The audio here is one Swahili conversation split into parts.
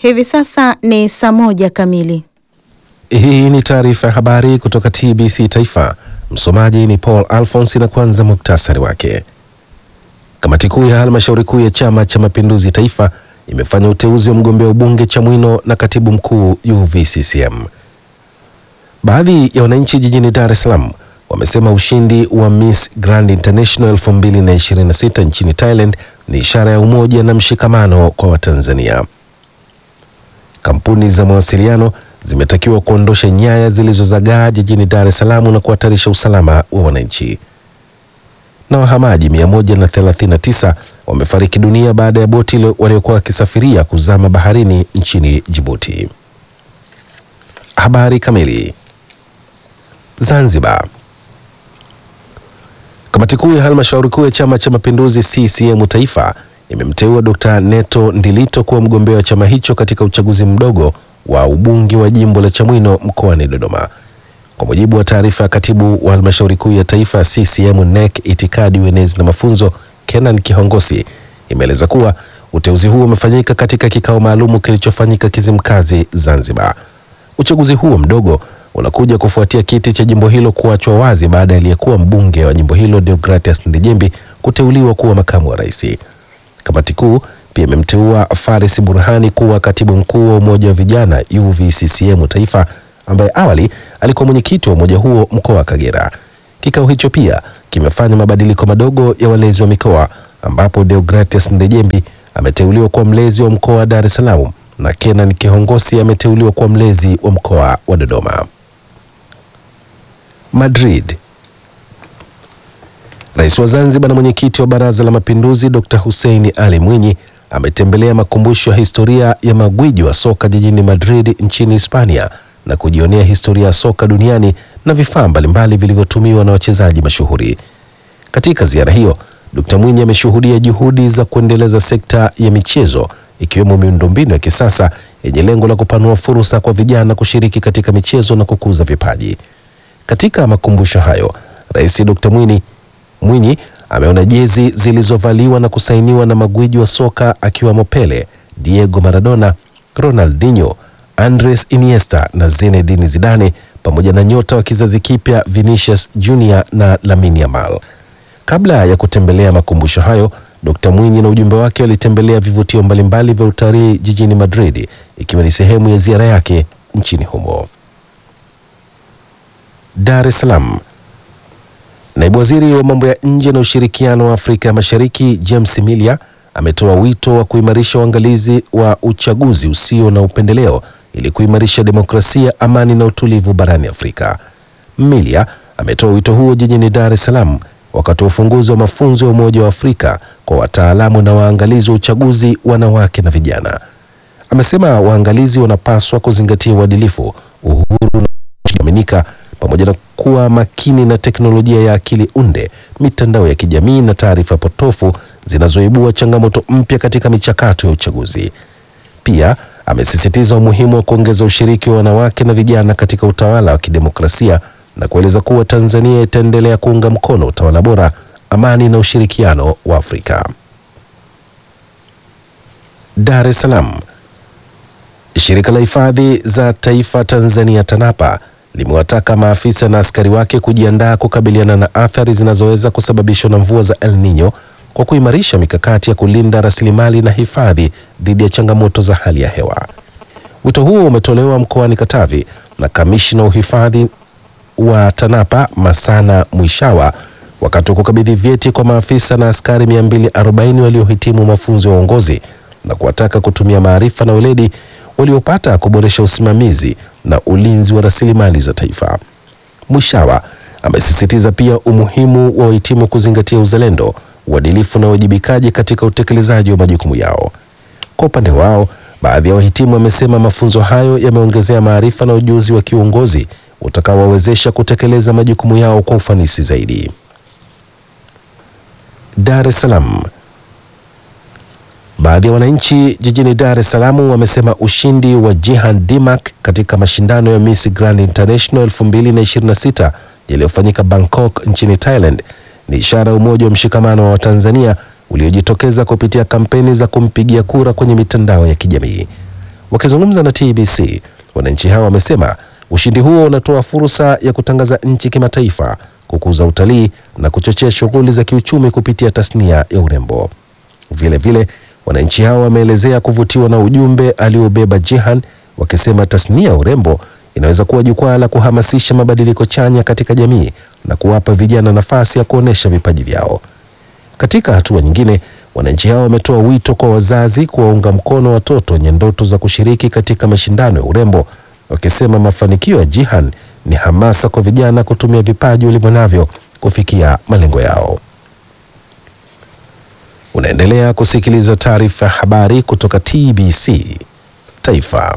Hivi sasa ni saa moja kamili. Hii ni taarifa ya habari kutoka TBC Taifa. Msomaji ni Paul Alphonse na kwanza muktasari wake. Kamati kuu ya halmashauri kuu ya Chama cha Mapinduzi Taifa imefanya uteuzi wa mgombea ubunge Chamwino na katibu mkuu UVCCM. Baadhi ya wananchi jijini Dar es Salaam wamesema ushindi wa Miss Grand International 2026 nchini Thailand ni ishara ya umoja na mshikamano kwa Watanzania. Kampuni za mawasiliano zimetakiwa kuondosha nyaya zilizozagaa jijini Dar es Salaam na kuhatarisha usalama wa wananchi. Na wahamaji 139 wamefariki dunia baada ya boti waliokuwa wakisafiria kuzama baharini nchini Djibouti. Habari kamili. Zanzibar. Kamati kuu ya halmashauri kuu ya Chama cha Mapinduzi CCM Taifa imemteua Dr. Neto Ndilito kuwa mgombea wa chama hicho katika uchaguzi mdogo wa ubunge wa jimbo la Chamwino mkoani Dodoma. Kwa mujibu wa taarifa ya katibu wa halmashauri kuu ya taifa CCM NEC itikadi, uenezi na mafunzo Kenan Kihongosi imeeleza kuwa uteuzi huo umefanyika katika kikao maalumu kilichofanyika Kizimkazi, Zanzibar. Uchaguzi huo mdogo unakuja kufuatia kiti cha jimbo hilo kuachwa wazi baada ya aliyekuwa mbunge wa jimbo hilo Deogratias Ndejembi kuteuliwa kuwa makamu wa rais. Kamati kuu pia imemteua Faris Burhani kuwa katibu mkuu wa umoja wa vijana UVCCM Taifa, ambaye awali alikuwa mwenyekiti wa umoja huo mkoa wa Kagera. Kikao hicho pia kimefanya mabadiliko madogo ya walezi wa mikoa, ambapo Deogratias Ndejembi ameteuliwa kuwa mlezi wa mkoa wa Dar es Salaam na Kenan Kihongosi ameteuliwa kuwa mlezi wa mkoa wa Dodoma. Madrid. Rais wa Zanzibar na mwenyekiti wa Baraza la Mapinduzi Dr. Hussein Ali Mwinyi ametembelea makumbusho ya historia ya magwiji wa soka jijini Madrid nchini Hispania na kujionea historia ya soka duniani na vifaa mbalimbali vilivyotumiwa na wachezaji mashuhuri. Katika ziara hiyo, Dr. Mwinyi ameshuhudia juhudi za kuendeleza sekta ya michezo ikiwemo miundombinu ya kisasa yenye lengo la kupanua fursa kwa vijana kushiriki katika michezo na kukuza vipaji. Katika makumbusho hayo, Rais Dr. Mwinyi Mwinyi ameona jezi zilizovaliwa na kusainiwa na magwiji wa soka akiwemo Pele, Diego Maradona, Ronaldinho, Andres Iniesta na Zinedine Zidane pamoja na nyota wa kizazi kipya Vinicius Junior na Lamine Yamal. Kabla ya kutembelea makumbusho hayo, Dr. Mwinyi na ujumbe wake walitembelea vivutio mbalimbali vya utalii jijini Madrid ikiwa ni sehemu ya ziara yake nchini humo. Dar es Salaam. Naibu Waziri wa Mambo ya Nje na Ushirikiano wa Afrika ya Mashariki James Milia ametoa wito wa kuimarisha uangalizi wa uchaguzi usio na upendeleo ili kuimarisha demokrasia, amani na utulivu barani Afrika. Milia ametoa wito huo jijini Dar es Salaam wakati wa ufunguzi wa mafunzo ya Umoja wa Afrika kwa wataalamu na waangalizi wa uchaguzi wanawake na vijana. Amesema waangalizi wanapaswa kuzingatia uadilifu, uhuru na kuaminika pamoja na kuwa makini na teknolojia ya akili unde, mitandao ya kijamii na taarifa potofu zinazoibua changamoto mpya katika michakato ya uchaguzi. Pia amesisitiza umuhimu wa kuongeza ushiriki wa wanawake na vijana katika utawala wa kidemokrasia na kueleza kuwa Tanzania itaendelea kuunga mkono utawala bora, amani na ushirikiano wa Afrika. Dar es Salaam. Shirika la Hifadhi za Taifa Tanzania TANAPA limewataka maafisa na askari wake kujiandaa kukabiliana na athari zinazoweza kusababishwa na mvua za El Nino kwa kuimarisha mikakati ya kulinda rasilimali na hifadhi dhidi ya changamoto za hali ya hewa. Wito huo umetolewa mkoani Katavi na kamishna uhifadhi wa TANAPA Masana Mwishawa wakati wa kukabidhi vyeti kwa maafisa na askari 240 waliohitimu mafunzo ya uongozi na kuwataka kutumia maarifa na weledi waliopata kuboresha usimamizi na ulinzi wa rasilimali za taifa. Mwishawa amesisitiza pia umuhimu wa wahitimu kuzingatia uzalendo, uadilifu na uwajibikaji katika utekelezaji wa majukumu yao. Kwa upande wao, baadhi ya wahitimu wamesema mafunzo hayo yameongezea maarifa na ujuzi wa kiuongozi utakaowawezesha kutekeleza majukumu yao kwa ufanisi zaidi. Dar es Salaam. Baadhi ya wananchi jijini Dar es Salaam wamesema ushindi wa Jihan Dimak katika mashindano ya Miss Grand International 2026 yaliyofanyika Bangkok nchini Thailand ni ishara ya umoja wa mshikamano wa Watanzania uliojitokeza kupitia kampeni za kumpigia kura kwenye mitandao ya kijamii. Wakizungumza na TBC, wananchi hao wamesema ushindi huo unatoa fursa ya kutangaza nchi kimataifa, kukuza utalii na kuchochea shughuli za kiuchumi kupitia tasnia ya urembo. Vile vile wananchi hao wameelezea kuvutiwa na ujumbe aliobeba Jihan, wakisema tasnia ya urembo inaweza kuwa jukwaa la kuhamasisha mabadiliko chanya katika jamii na kuwapa vijana nafasi ya kuonesha vipaji vyao. Katika hatua nyingine, wananchi hao wametoa wito kwa wazazi kuwaunga mkono watoto wenye ndoto za kushiriki katika mashindano ya urembo, wakisema mafanikio ya Jihan ni hamasa kwa vijana kutumia vipaji walivyo navyo kufikia malengo yao. Unaendelea kusikiliza taarifa ya habari kutoka TBC Taifa.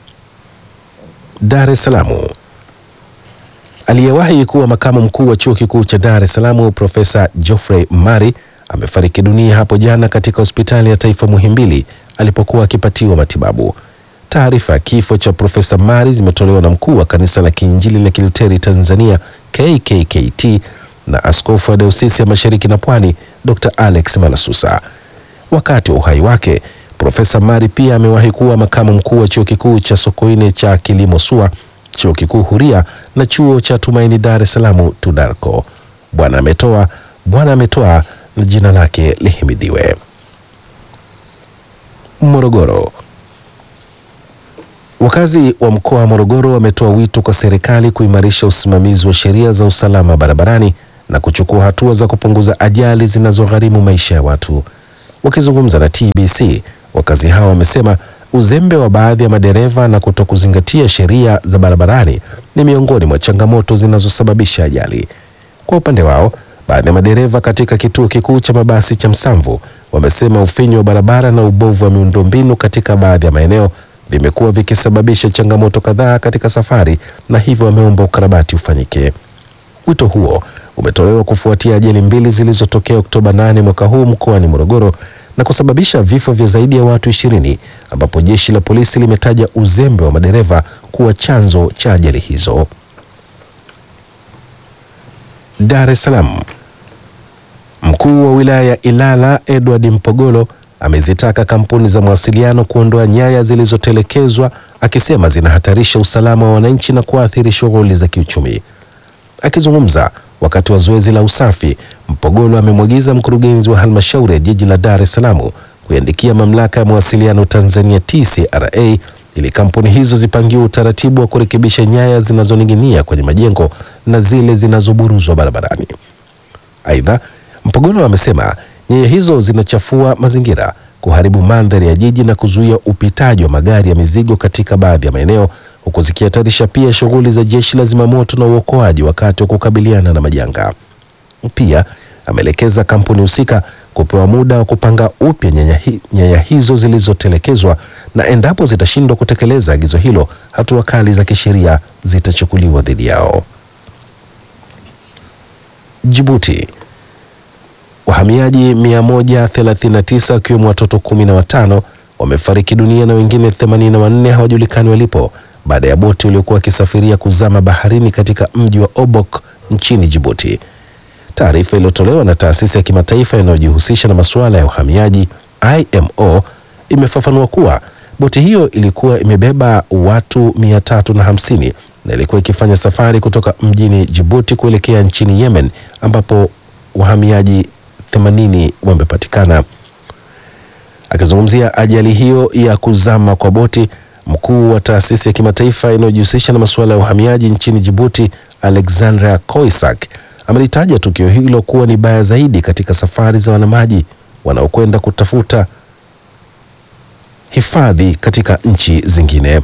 Dar es Salaam. Aliyewahi kuwa makamu mkuu wa chuo kikuu cha Dar es Salaam Profesa Geoffrey Mari amefariki dunia hapo jana katika hospitali ya taifa Muhimbili alipokuwa akipatiwa matibabu. Taarifa ya kifo cha Profesa Mari zimetolewa na mkuu wa kanisa la Kiinjili la Kiluteri Tanzania KKKT na askofu wa Dayosisi ya Mashariki na Pwani Dr. Alex Malasusa. Wakati wa uhai wake, Profesa Mari pia amewahi kuwa makamu mkuu wa chuo kikuu cha Sokoine cha kilimo SUA, chuo kikuu huria na chuo cha Tumaini Dar es Salaam TUDARCO. Bwana ametoa, Bwana ametoa na jina lake lihimidiwe. Morogoro. Wakazi wa mkoa wa Morogoro wametoa wito kwa serikali kuimarisha usimamizi wa sheria za usalama barabarani na kuchukua hatua za kupunguza ajali zinazogharimu maisha ya watu. Wakizungumza na TBC, wakazi hao wamesema uzembe wa baadhi ya madereva na kutokuzingatia sheria za barabarani ni miongoni mwa changamoto zinazosababisha ajali. Kwa upande wao, baadhi ya madereva katika kituo kikuu cha mabasi cha Msamvu wamesema ufinyu wa barabara na ubovu wa miundombinu katika baadhi ya maeneo vimekuwa vikisababisha changamoto kadhaa katika safari na hivyo wameomba ukarabati ufanyike. Wito huo umetolewa kufuatia ajali mbili zilizotokea Oktoba 8 mwaka huu mkoani Morogoro na kusababisha vifo vya zaidi ya watu ishirini ambapo jeshi la polisi limetaja uzembe wa madereva kuwa chanzo cha ajali hizo. Dar es Salaam. Mkuu wa wilaya ya Ilala Edward Mpogolo amezitaka kampuni za mawasiliano kuondoa nyaya zilizotelekezwa akisema zinahatarisha usalama wa wananchi na kuathiri shughuli za kiuchumi. Akizungumza wakati wa zoezi la usafi, Mpogolo amemwagiza mkurugenzi wa halmashauri ya jiji la Dar es Salaam kuiandikia mamlaka ya mawasiliano Tanzania TCRA ili kampuni hizo zipangiwe utaratibu wa kurekebisha nyaya zinazoning'inia kwenye majengo na zile zinazoburuzwa barabarani. Aidha, Mpogolo amesema nyaya hizo zinachafua mazingira, kuharibu mandhari ya jiji na kuzuia upitaji wa magari ya mizigo katika baadhi ya maeneo, huku zikihatarisha pia shughuli za jeshi la zimamoto na uokoaji wakati wa kukabiliana na majanga. Pia ameelekeza kampuni husika kupewa muda wa kupanga upya nyaya, hi, nyaya hizo zilizotelekezwa na endapo zitashindwa kutekeleza agizo hilo, hatua kali za kisheria zitachukuliwa dhidi yao. Jibuti. Wahamiaji 139 wakiwemo watoto kumi na watano wamefariki dunia na wengine 84 hawajulikani walipo baada ya boti waliokuwa wakisafiria kuzama baharini katika mji wa Obok nchini Jibuti. Taarifa iliyotolewa na taasisi ya kimataifa inayojihusisha na masuala ya uhamiaji IMO imefafanua kuwa boti hiyo ilikuwa imebeba watu 350 na ilikuwa ikifanya safari kutoka mjini Jibuti kuelekea nchini Yemen ambapo wahamiaji 80 wamepatikana. Akizungumzia ajali hiyo ya kuzama kwa boti, mkuu wa taasisi ya kimataifa inayojihusisha na masuala ya uhamiaji nchini Jibuti, Alexandra Koisak, amelitaja tukio hilo kuwa ni baya zaidi katika safari za wanamaji wanaokwenda kutafuta hifadhi katika nchi zingine.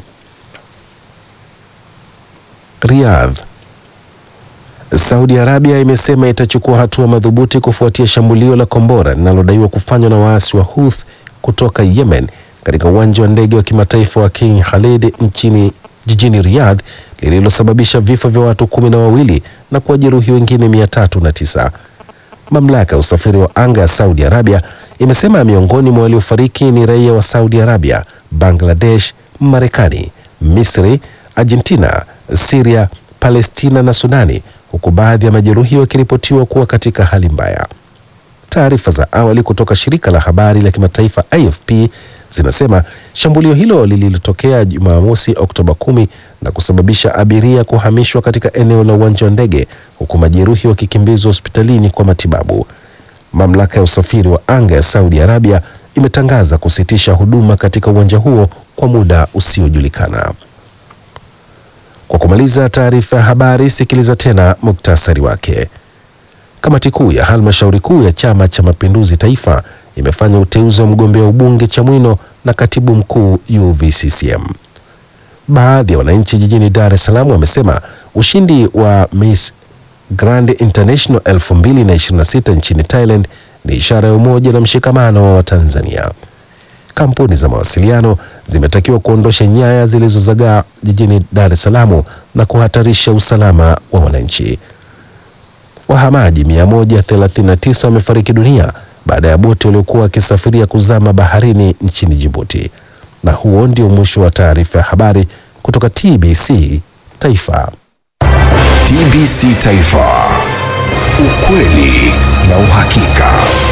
Riyadh. Saudi Arabia imesema itachukua hatua madhubuti kufuatia shambulio la kombora linalodaiwa kufanywa na waasi wa Houthi kutoka Yemen katika uwanja wa ndege wa kimataifa wa King Khalid nchini jijini Riyadh lililosababisha vifo vya watu kumi na wawili na kuwajeruhi wengine mia tatu na tisa. Mamlaka ya usafiri wa anga ya Saudi Arabia imesema miongoni mwa waliofariki ni raia wa Saudi Arabia, Bangladesh, Marekani, Misri, Argentina, Syria, Palestina na Sudani, huku baadhi ya majeruhi wakiripotiwa kuwa katika hali mbaya. Taarifa za awali kutoka shirika la habari la kimataifa AFP zinasema shambulio hilo lililotokea Jumamosi Oktoba 10 na kusababisha abiria kuhamishwa katika eneo la uwanja wa ndege huku majeruhi wakikimbizwa hospitalini kwa matibabu. Mamlaka ya usafiri wa anga ya Saudi Arabia imetangaza kusitisha huduma katika uwanja huo kwa muda usiojulikana. Kwa kumaliza taarifa ya habari, sikiliza tena muktasari wake. Kamati kuu ya halmashauri kuu ya Chama cha Mapinduzi Taifa imefanya uteuzi wa mgombea ubunge Chamwino na katibu mkuu UVCCM. Baadhi ya wananchi jijini Dar es Salaam wamesema ushindi wa Miss Grand International 2026 nchini Thailand ni ishara ya umoja na mshikamano wa Watanzania. Kampuni za mawasiliano zimetakiwa kuondosha nyaya zilizozagaa jijini Dar es Salaam na kuhatarisha usalama wa wananchi. Wahamaji 139 wamefariki dunia baada ya boti waliokuwa wakisafiria kuzama baharini nchini Djibouti. Na huo ndio mwisho wa taarifa ya habari kutoka TBC Taifa. TBC Taifa, ukweli na uhakika.